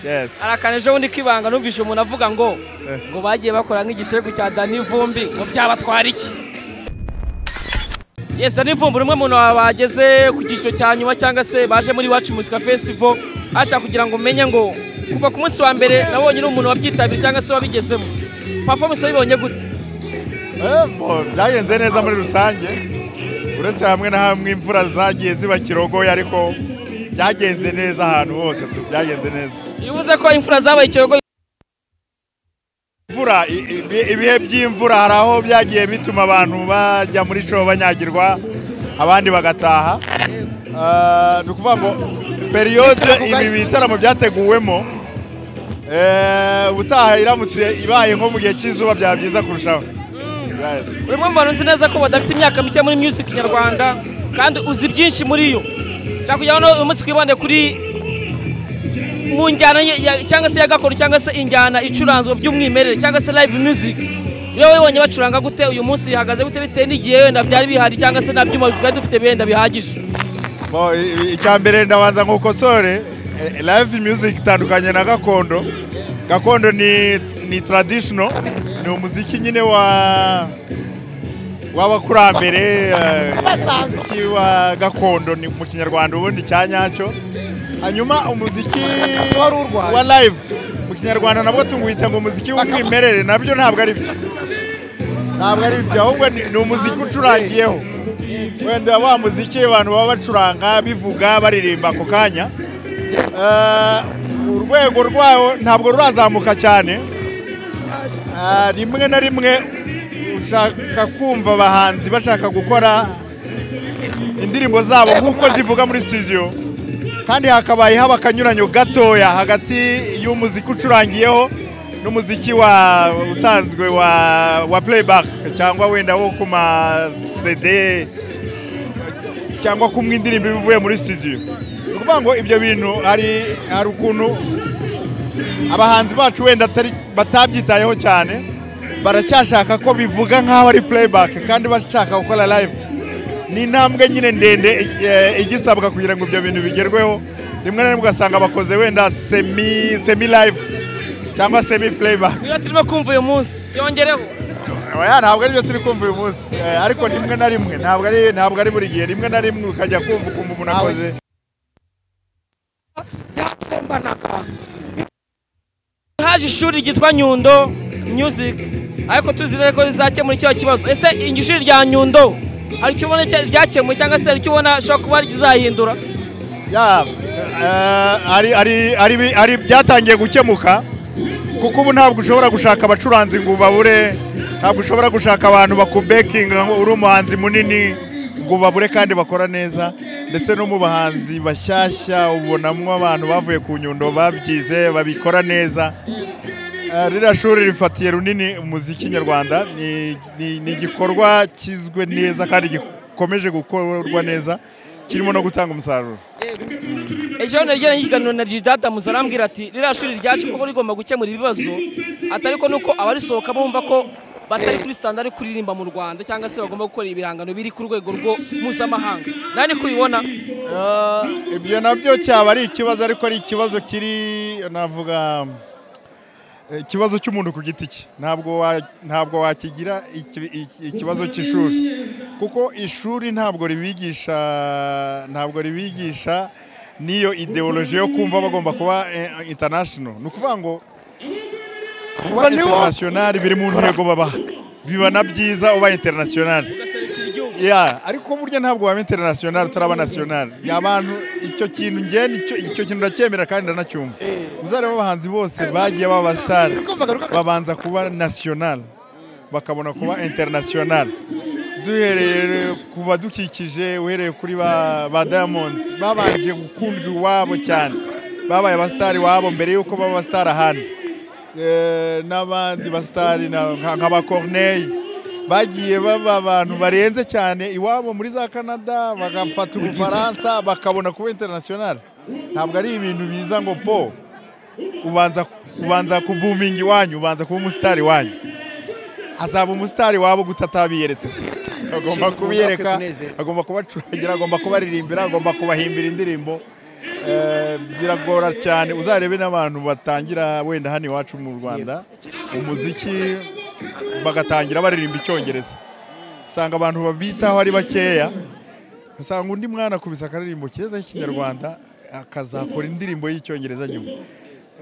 Yes. arakanejeho undi kibanga numvise umuntu avuga ngo ngo bagiye bakora nk'igishegu cya Dani Vumbi ngo byabatwara iki Yes, Dani Vumbi ni umwe mu bantu bageze ku cyiciro cya nyuma cyangwa se baje muri Iwacu Music Festival ashaka kugira ngo umenye ngo kuva ku munsi wa mbere nabonye uri umuntu wabyitabiriye cyangwa se wabigezemo performance wabibonye gute Eh, bo, byagenze neza muri rusange uretse hamwe na hamwe imvura zagiye ziba kirogoye ariko byagenze neza ahantu hose tu- byagenze neza iyo uvuze ko imfura zabaye icyogo imvura i- i- ibihe by'imvura hari aho byagiye bituma abantu bajya muri show banyagirwa abandi bagataha Ah, ni ukuvuga ngo periyode ibi bitaramo byateguwemo eh, ubutaha iramutse ibaye nko mu gihe cy'izuba byaba byiza kurushaho Yes. buri umwe mu bantu nzi neza ko badafite imyaka mike muri music nyarwanda kandi uzi byinshi muri yo nshaka kugira ngo uyu munsi twibande kuri mu njyana ye- ya- cyangwa se ya gakondo cyangwa se injyana icuranzwe by'umwimerere cyangwa se live music iyo wibonye bacuranga gute uyu munsi ihagaze gute bitewe n'igihe wenda byari bihari cyangwa se nta byuma twari dufite benda bihagije Bo, i- i- icya mbere ndabanza ngukosore eh, live music itandukanye na gakondo gakondo ni, ni traditional ni umuziki nyine wa w'abakurambere eh, umuziki wa gakondo ni mu kinyarwanda ubundi icya nyacyo hanyuma umuziki Wari urwaye. wa live mu kinyarwanda nabwo tumwita ngo umuziki w'umwimerere nabyo ntabwo ari byo ntabwo ari byo ahubwo ni ni umuziki ucurangiyeho wenda wa muziki abantu baba bacuranga bivuga baririmba ako kanya Eh, urwego rwawo ntabwo rurazamuka cyane Eh, rimwe na rimwe ushaka kumva abahanzi bashaka gukora indirimbo zabo nk'uko zivuga muri studio kandi hakabaye haba akanyuranyo gatoya hagati y'umuziki ucurangiyeho n'umuziki wa usanzwe wa wa playback cyangwa wenda wo ku ma CD cyangwa kumwe indirimbo iba ivuye muri studio ni ukuvuga ngo ibyo bintu hari hari ukuntu abahanzi bacu wenda atari- batabyitayeho cyane baracyashaka ko bivuga nk'aho ari playback kandi bashaka gukora live ni intambwe nyine ndende eh, igisabwa kugira ngo ibyo bintu bigerweho rimwe na rimwe ugasanga bakoze wenda semi semi live cyangwa semi playback niyo turimo kumva uyu munsi yongereho Oya, ntabwo aribyo turi kumva uyu munsi Eh, ariko rimwe na rimwe ntabwo ari ntabwo ari buri gihe rimwe na rimwe ukajya kumva ukumva umuntu akoze haje ishuri ryitwa nyundo music ariko tuzi neza ko rizakemura icyo kibazo ese iryo shuri rya nyundo hari icyo ubona cya- ryakemuye cyangwa se hari icyo ubona ashobora kuba rizahindura ya eh, ari ari ari bi- ari byatangiye gukemuka kuko ubu ntabwo ushobora gushaka abacuranzi ngo ubabure ntabwo ushobora gushaka abantu bakubekinga ngo uri umuhanzi munini ngo ubabure kandi bakora neza ndetse no mu bahanzi bashyashya ubonamo abantu bavuye ku nyundo babyize babikora neza Eh, ririya shuri rifatiye runini umuziki nyarwanda ni ni- ni igikorwa kizwe neza kandi gikomeje gukorwa neza kirimo no gutanga umusaruro ejo naryo n'ikiganiro na jidata musa arambwira ati ririya shuri ryaje kuko rigomba gukemura ibibazo atari ko nuko abarisohokamo bumva ko batari kuri standard yo kuririmba mu rwanda cyangwa se bagomba gukora ibihangano biri ku rwego rwo mpuzamahanga nawe niko ubibona Ah, ibyo nabyo cyaba ari ikibazo ariko ari ikibazo kiri navuga eh, ikibazo cy'umuntu ku giti cye ntabwo wa- ntabwo wakigira iki- iki- ikibazo cy'ishuri kuko ishuri ntabwo ribigisha ntabwo ribigisha n'iyo ideoloji yo kumva bagomba kuba eh, international ni ukuvuga ngo kuba international biri mu ntego babaha biba na byiza uba international ugaserekera igihugu ya ariko burya ntabwo waba international utaraba national abantu icyo kintu njye nicyo- icyo kintu ndacyemera kandi ndanacyumva uzareba abahanzi bose bagiye baba star babanza kuba national bakabona kuba international duhereye ku badukikije uhereye kuri ba, ba diamond babanje gukundwa iwabo cyane babaye abasitari iwabo mbere y'uko baba abasitari ahandi Eh, n'abandi basitari na- nka nka ba corneille bagiye baba abantu barenze cyane iwabo muri za canada bagafata ubufaransa bakabona kuba international ntabwo ari ibintu biza ngo po ubanza ubanza kubuminga iwanyu ubanza kuba umusitari wanyu azaba umusitari wabo guta atabiyeretse agomba kubiyereka agomba kubacurangira agomba kubaririmbira agomba kubahimbira indirimbo eh, biragora cyane uzarebe n'abantu batangira wenda hano iwacu mu rwanda umuziki bagatangira baririmba icyongereza usanga abantu babitaho ari bakeya ugasanga undi mwana akubise akaririmbo keza k'ikinyarwanda akazakora indirimbo y'icyongereza nyuma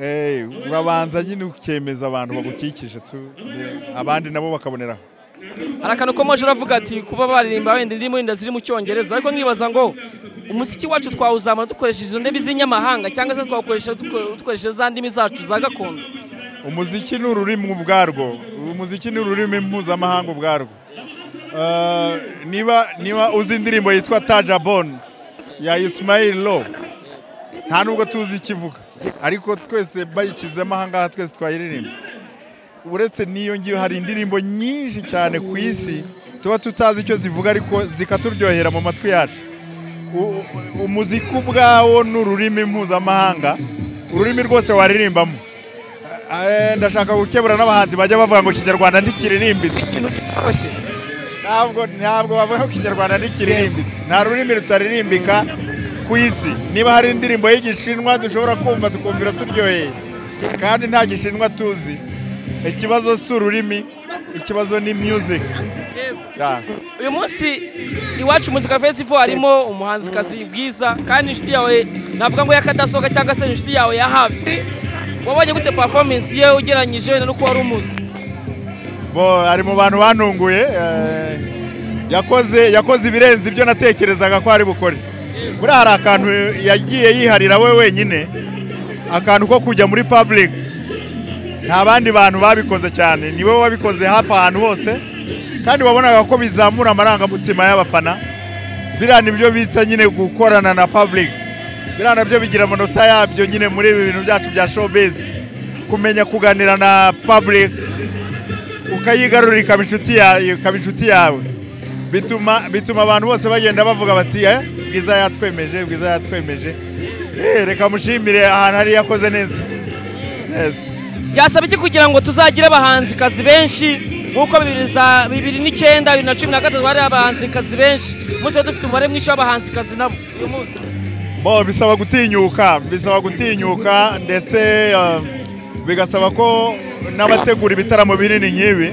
Eh, urabanza nyine ukemeza abantu bagukikije tu abandi nabo bakaboneraho hari akantu komeje uravuga ati kuba baririmba wenda indirimbo wenda ziri mu cyongereza ariko nkibaza ngo umuziki wacu twawuzamura dukoresheje izo ndimi z'inyamahanga cyangwa se twawukoresha duko- dukoresheje za ndimi zacu za gakondo umuziki ni ururimi ubwarwo umuziki ni ururimi mpuzamahanga ubwarwo Eh, niba niba uzi indirimbo yitwa taja bon ya ismail lo nta nubwo tuzi ikivuga ariko twese bayishyizemo ahangaha twese twayiririmba uretse n'iyo ngiyo hari indirimbo nyinshi cyane ku isi tuba tutazi icyo zivuga ariko zikaturyohera mu matwi yacu U- u- umuziki ubwawo ni ururimi mpuzamahanga ururimi rwose waririmbamo Eh, ndashaka gukebura n'abahanzi bajya bavuga ngo ikinyarwanda ntikiririmbitse ikintu kitoroshye ntabwo ntabwo bavuga ko ikinyarwanda ntikiririmbitse nta rurimi rutaririmbika ku isi niba hari indirimbo y'igishinwa dushobora kumva tukumvira turyoheye kandi nta gishinwa tuzi ikibazo si ururimi ikibazo ni music Yeah. uyu munsi iwacu muzika festival harimo umuhanzikazi bwiza kandi inshuti yawe navuga ngo yakadasohoka cyangwa se inshuti yawe ya hafi wabonye gute performance ye ugereranyije wenda n'uko wari umuzi bo ari mu bantu banunguye eh, yakoze yakoze ibirenze ibyo natekerezaga ko ari bukore buriya hari akantu yagiye yiharira we wenyine akantu ko kujya muri public nta bandi bantu babikoze cyane ni wowe wabikoze hafi ahantu hose kandi wabonaga ko bizamura amarangamutima y'abafana biriya ni byo bitsa nyine gukorana na public biriya nabyo bigira amanota yabyo nyine muri ibi bintu byacu bya showbiz kumenya kuganira na public ukayigarurira ikaba inshuti yawe ikaba inshuti yawe bituma bituma abantu bose bagenda bavuga bati eh bwiza yatwemeje bwiza yatwemeje Eh, reka mushimire ahantu hari yakoze neza neza byasaba iki kugira ngo tuzagire abahanzikazi benshi nk'uko bibiri za- bibiri n'icyenda bibiri na cumi na gatatu hari abahanzikazi benshi umunsi tuba dufite umubare mwinshi w'abahanzikazi nabo uyu munsi bo bisaba gutinyuka bisaba gutinyuka ndetse eh, bigasaba ko n'abategura ibitaramo binini nk'ibi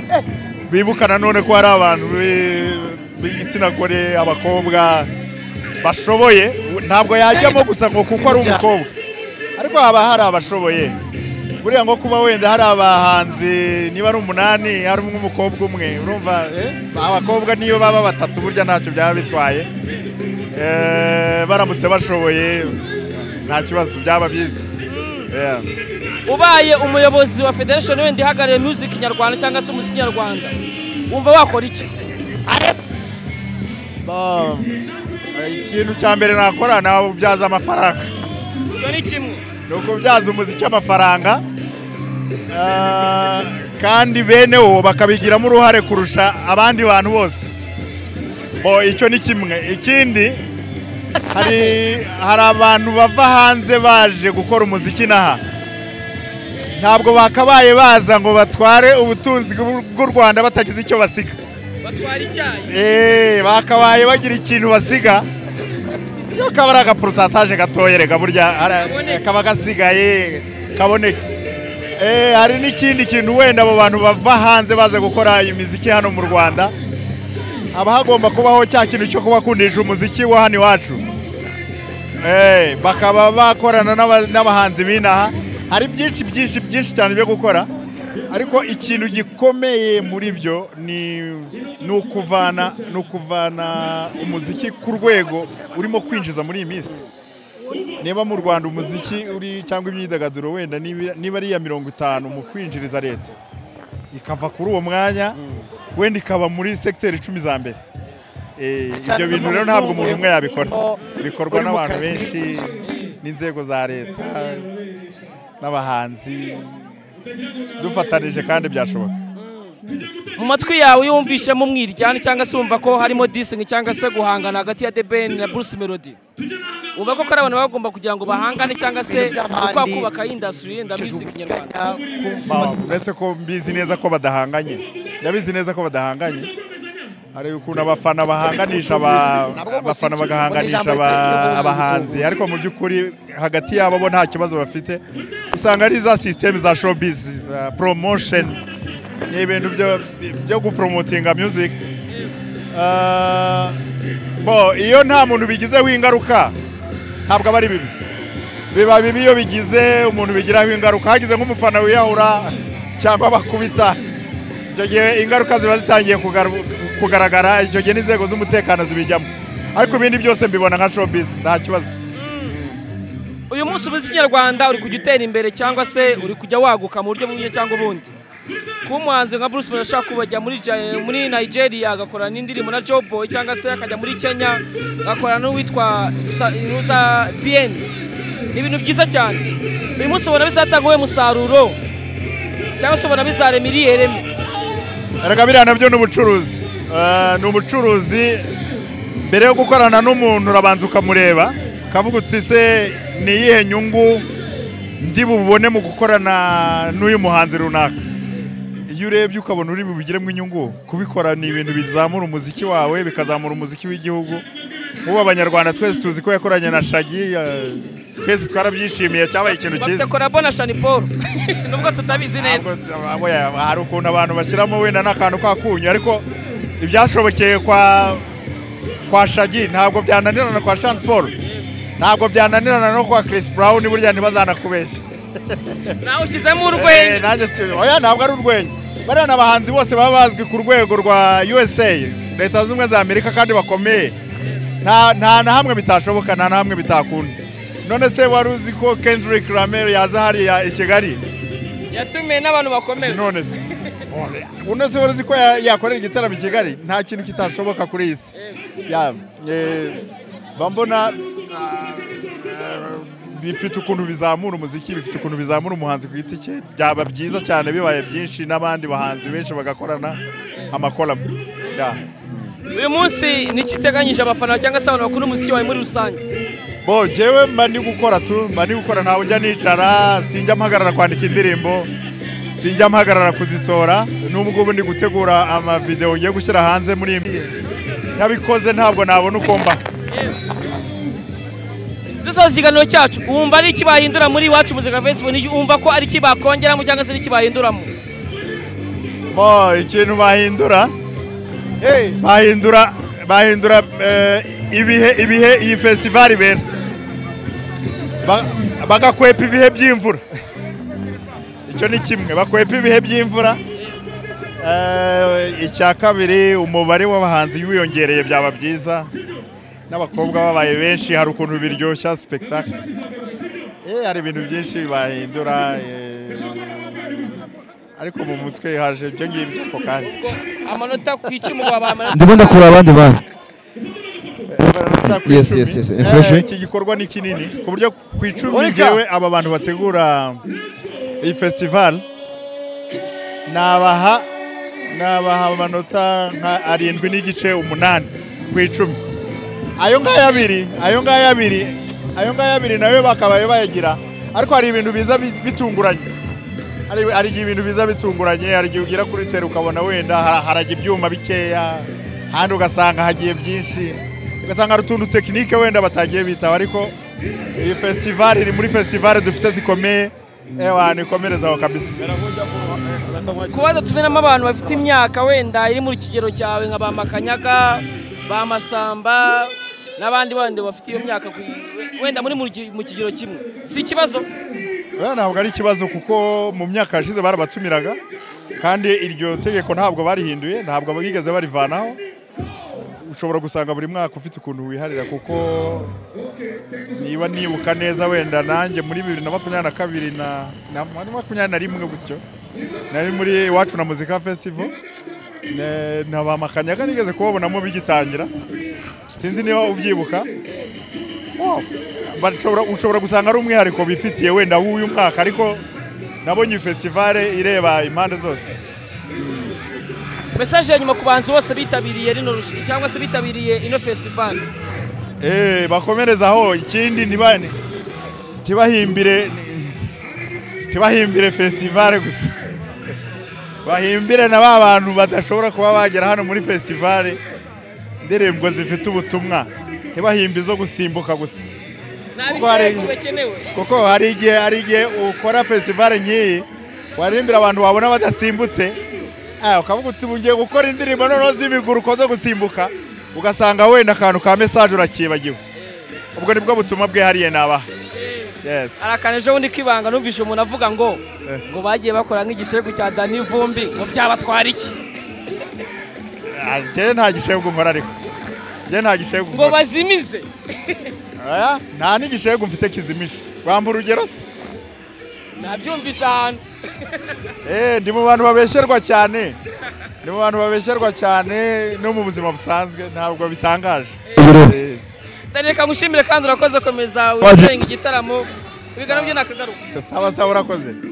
bibuka nanone ko hari abantu bi- b'igitsina gore abakobwa bashoboye ntabwo yajyamo gusa ngo kuko ari umukobwa ariko haba hari abashoboye buriya ngo kuba wenda hari abahanzi niba ari umunani harimo umukobwa umwe urumva eh, abakobwa niyo baba batatu burya ntacyo byaba bitwaye Eh, baramutse bashoboye nta kibazo byaba byiza Yeah. ubaye umuyobozi wa federation wenda ihagarariye music nyarwanda cyangwa se umuziki nyarwanda wumva wakora iki Ba- eh, ikintu cya mbere nakora nawe ubyaza amafaranga icyo ni kimwe ni ukubyaza umuziki amafaranga Ah, kandi bene wo bakabigiramo uruhare kurusha abandi bantu bose bo icyo ni kimwe ikindi hari hari abantu bava hanze baje gukora umuziki n'aha ntabwo bakabaye baza ngo batware ubutunzi bw'u- bw'u rwanda batagize icyo basiga batwara icyayi Eh, bakabaye bagira ikintu basiga iyo kaba ari agaporusantaje gatoya reka burya ara- Kaboneka. kaba gasigaye kaboneke Eh, hari n'ikindi kintu wenda abo bantu bava hanze baza gukora imiziki hano mu rwanda haba hagomba kubaho cya kintu cyo kubakundisha umuziki wa hano iwacu Eh, bakaba bakorana n'aba- n'abahanzi b'inaha hari byinshi byinshi byinshi cyane byo gukora ariko ikintu gikomeye muri byo ni ni ukuvana ni ukuvana umuziki ku rwego urimo kwinjiza muri iyi minsi niba mu rwanda umuziki uri cyangwa imyidagaduro wenda niba niba ari iya mirongo itanu mu kwinjiriza leta ikava kuri uwo mwanya wenda ikaba muri sekiteri icumi za mbere Eh, ibyo bintu rero ntabwo umuntu umwe yabikora bikorwa Uri mu n'abantu kazi. benshi n'inzego za leta n'abahanzi dufatanije kandi byashoboka mu matwi yawe iyo wumvishemo umwiryane cyangwa se wumva ko harimo disingi cyangwa se guhangana hagati ya The Ben na Bruce Melody wumva ko ari abantu bagomba kugira ngo bahangane cyangwa se uko kubaka industry yenda music nyarwanda Ba- uretse ko mbizi neza ko badahanganye ndabizi neza ko badahanganye hari ukuntu abafana bahanganisha aba- abafana bagahanganisha aba- abahanzi ariko mu by'ukuri hagati yabo bo nta kibazo bafite usanga ari za sisiteme za showbiz za promotion ni ibintu byo- byo gupromotinga music Ah, bo iyo nta muntu bigizeho ingaruka ntabwo aba ari bibi biba bibi iyo bigize umuntu bigiraho ingaruka hagize nk'umufana wiyahura cyangwa bakubita icyo gihe ingaruka ziba zitangiye kugaru- kugaragara icyo gihe n'inzego z'umutekano zibijyamo ariko ibindi byose mbibona nka showbiz nta kibazo uyu munsi umuziki nyarwanda uri kujya utera imbere cyangwa se uri kujya waguka mu buryo bumwe cyangwa ubundi kuba umuhanzi nka bruce Melody ashobora kubajya muri Ja- muri nigeria agakorana n'indirimbo na job boy cyangwa se akajya muri kenya agakorana n'uwitwa Sa- nuza bien ni ibintu byiza cyane uyu munsi ubona bizatanga uwe musaruro cyangwa se ubona bizarema iriye reme erega biriya nabyo ni ubucuruzi Ah, ni ubucuruzi mbere yo gukorana n'umuntu urabanza ukamureba ukavuga uti se ni iyihe nyungu ndi bubone mu gukorana n'uyu muhanzi runaka iyo urebye ukabona uri bubigiremo inyungu kubikora ni ibintu bizamura umuziki wawe bikazamura umuziki w'igihugu ubu abanyarwanda twese tuzi ko yakoranye na shagi eh, twese twarabyishimiye cyabaye ikintu bafite cyiza korabo na shani paul nubwo tutabizi neza Ntabwo- abo ya- hari ukuntu abantu bashyiramo wenda n'akantu k'akunyu ariko ibyashobokeye kwa kwa shagi ntabwo byananirana na kwa Sean Paul ntabwo byananirana no kwa Chris Brown burya ntibazanakubeshya nawe ushyizemo Eh, urwenya nanjye tu- oya ntabwo ari urwenya bariya ni abahanzi bose baba bazwi ku rwego rwa USA leta zunze ubumwe za Amerika kandi bakomeye nta nta na hamwe bitashoboka nta na hamwe bitakunda none se wari uzi ko Kendrick Lamar yaza hariya i Kigali yatumiwe n'abantu bakomeye none se uno se wari uzi ko ya- yakorera igitaramo i kigali nta kintu kitashoboka kuri iyi si Ya, eh, mba mbona ah, eh, bifite ukuntu bizamura umuziki bifite ukuntu bizamura umuhanzi ku giti cye byaba byiza cyane bibaye byinshi n'abandi bahanzi benshi bagakorana amakolabo Ya. uyu munsi nicyo uteganyije abafana cyangwa se abantu bakunda umuziki wawe muri rusange bo jewe mba ndi gukora tu mba ndi gukora ntawe ujya nicara sinjya mpagarara kwandika indirimbo sinjya mpagarara kuzisohora n'ubwo ubu ndi gutegura amavidewo ngiye gushyira hanze muri iyi minsi. ntabikoze ntabwo nabona uko mba dusoza ikiganiro cyacu wumva ari iki bahindura muri iwacu muzika fesibuku wumva ko ari iki bakongeramo cyangwa se ari iki bahinduramo bo ikintu bahindura bahindura bahindura eh, ibihe ibihe iyi festival ibera Ba- bagakwepa ibihe by'imvura icyo ni kimwe bakwepa ibihe by'imvura Eh, icya kabiri umubare w'abahanzi wiyongereye byaba byiza n'abakobwa babaye benshi hari ukuntu biryoshya spectacle eh hari ibintu byinshi bahindura eh, ariko mu mutwe haje ibyo ngibyo ako kanya amanota ku icumu ngo babamanota ndimo ndakura abandi bantu Yes, yes, yes. Refresh. iki gikorwa ni kinini ku buryo ku icumi Oreka. ngewe aba bantu bategura iyi festival nabaha nabaha amanota nka arindwi n'igice umunani ku icumi ayo ngaya abiri ayo ngaya abiri ayo ngaya abiri nayo bakabaye bayagira ariko hari ibintu biza bi- bitunguranye hari hari igihe ibintu biza bitunguranye hari igihe ugera kuri teru ukabona wenda ha- harajya ibyuma bikeya ahandi ugasanga hagiye byinshi ugasanga hari utuntu tekinike wenda batagiye bitaba ariko iyi fesitivali iri muri fesitivali dufite zikomeye ewa nikomereze aho kabisa kuba dutumiramo abantu bafite imyaka wenda iri mu kigero cyawe nka ba makanyaga ba masamba n'abandi bandi bafite iyo myaka ku- wenda muri mu gi- mu kigero kimwe si ikibazo Oya, ntabwo ari ikibazo kuko mu myaka yashize barabatumiraga kandi iryo tegeko ntabwo barihinduye ntabwo bigeze barivanaho ushobora gusanga buri mwaka ufite ukuntu wiharira kuko niba nibuka neza wenda nanjye muri bibiri na makumyabiri na kabiri na na na makumyabiri na rimwe gutyo nari muri iwacu na muzika festival Ne- na ba makanyaga nigeze kubabonamo bigitangira sinzi niba ubyibuka Wow. Bashobora- ushobora gusanga ari umwihariko bifitiye wenda w'uyu mwaka ariko nabonye iyi festivale ireba impande zose mesaje ya nyuma ku bantu bose bitabiriye rino rushinga cyangwa se bitabiriye ino fesitivali Eh, bakomereza aho ikindi ntiba- ntibahimbire ntibahimbire festivale gusa bahimbire na ba bantu badashobora kuba bagera hano muri festivale indirimbo zifite ubutumwa ntibahimbe izo gusimbuka gusa nabishyire ku bakenewe kuko hari igihe hari igihe ukora festivale nk'iyi waririmbira abantu wabona badasimbutse ah, ukavuga uti ugiye gukora indirimbo noneho z'imiguru ukoze gusimbuka ugasanga wenda akantu ka mesaje urakibagiwe ubwo nibwo butumwa bwihariye nabaha yes hari akantu ejo bundi k'ibanga numvise umuntu avuga ngo Eh. ngo bagiye bakora nk'igishegu cya dani vumbi ngo byabatwara iki Ah, njyewe nta gishegu nkora ariko njyewe nta gishegu ngo nkora bazimize Ah, nta n'igishegu mfite kizimisha wamba urugero se nabyumvise ahantu Eh, ndi mu bantu babesherwa cyane ndi mu bantu babesherwa cyane no mu buzima busanzwe ntabwo bitangaje Eh, dani reka ngushimire kandi urakoze komeza Waje. wicaye igitaramo ibiganiro byo nakagaruka saba saba urakoze